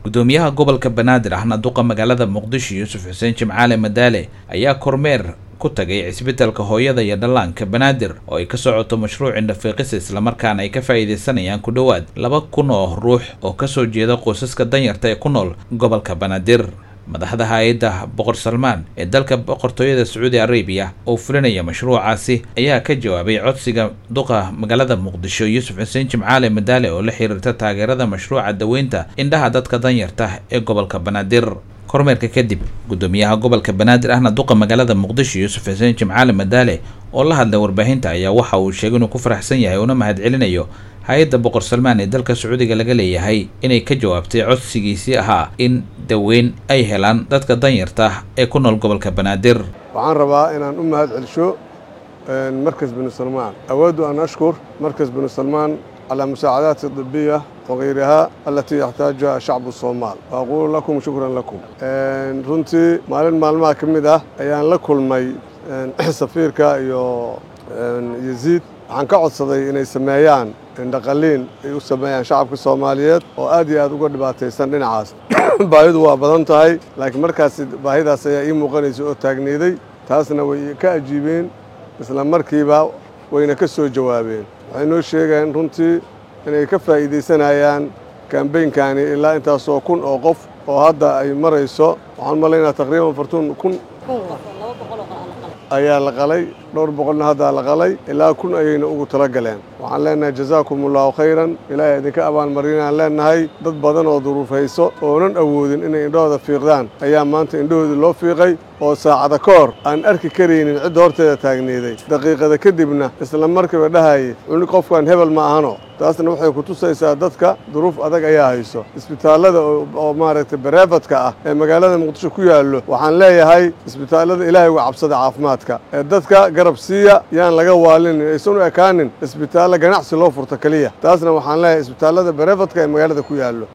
gudoomiyaha gobolka banaadir ahna duqa magaalada muqdisho yuusuf xuseen jimcaale madaale ayaa kormeer ku tagay cisbitalka hooyada iyo dhallaanka banaadir oo ay ka socoto mashruuci dhafiiqisa islamarkaana ay ka faa'iidaysanayaan ku dhowaad laba kun oo ruux oo kasoo jeeda qoysaska danyarta ee ku nool gobolka banaadir madaxda hay-adda boqor salmaan ee dalka boqortooyada sacuudi arabiya oo fulinaya mashruucaasi ayaa ka jawaabay codsiga duqa magaalada muqdisho yuusuf xuseen jimcaale madaale oo la xiriirta taageerada mashruuca daweynta indhaha dadka danyarta ee gobolka banaadir kormeerka kadib gudoomiyaha gobolka banaadir ahna duqa magaalada muqdisho yuusuf xuseen jimcaale madaale oo la hadlay warbaahinta ayaa waxa uu sheegay inuu ku faraxsan yahay una mahadcelinayo hay-adda boqor salmaan ee dalka sacuudiga laga leeyahay inay ka jawaabtay codsigiisii ahaa in daweyn ay helaan dadka danyarta ee ku nool gobolka banaadir waxaan rabaa inaan u mahad celsho markas binu salmaan awooddu an ashkur markas binu salmaan calى musaacadaati طibiya wغayriha alatii yaxtaajuha shacbu الsoomaal waaqulu lakum shukran lakum runtii maalin maalmaha ka mid ah ayaan la kulmay safiirka iyo yaziid waxaan ka codsaday inay sameeyaan indhaqaliin ay u sameeyaan shacabka soomaaliyeed oo aad iyo aad uga dhibaataysan dhinacaas baahidu waa badan tahay laakiin markaas baahidaas ayaa ii muuqanaysa oo taagneeday taasna way ka ajiibeen isla markiiba wayna ka soo jawaabeen waxay noo sheegeen runtii inay ka faa'iidaysanayaan kambaynkani ilaa intaasoo kun oo qof oo hadda ay marayso waxaan malaynaa taqriiban fartuun kun ayaa la qalay dhowr boqolna haddaa la qalay ilaa kun ayayna ugu tala galeen waxaan leenahay jazaakum allahu khayran ilaahay idinka abaalmarinaan leenahay dad badan oo duruufayso oonan awoodin inay indhahooda fiiqdaan ayaa maanta indhahoodii loo fiiqay oo saacada ka hor aan arki karaynin cidda horteeda taagneeday daqiiqada kadibna isla markiiba dhahaye cuni qofkan hebel ma ahano taasna waxay ku tusaysaa dadka duruuf adag ayaa hayso isbitaallada oo maaragtay bareefadka ah ee magaalada muqdisho ku yaallo waxaan leeyahay isbitaallada ilaahay uga cabsada caafimaadka ee dadka garab siiya yaan laga waalinin aysan u ekaanin isbitaallo ganacsi loo furto keliya taasna waxaan leeyahay isbitaallada bareefadka ee magaalada ku yaallo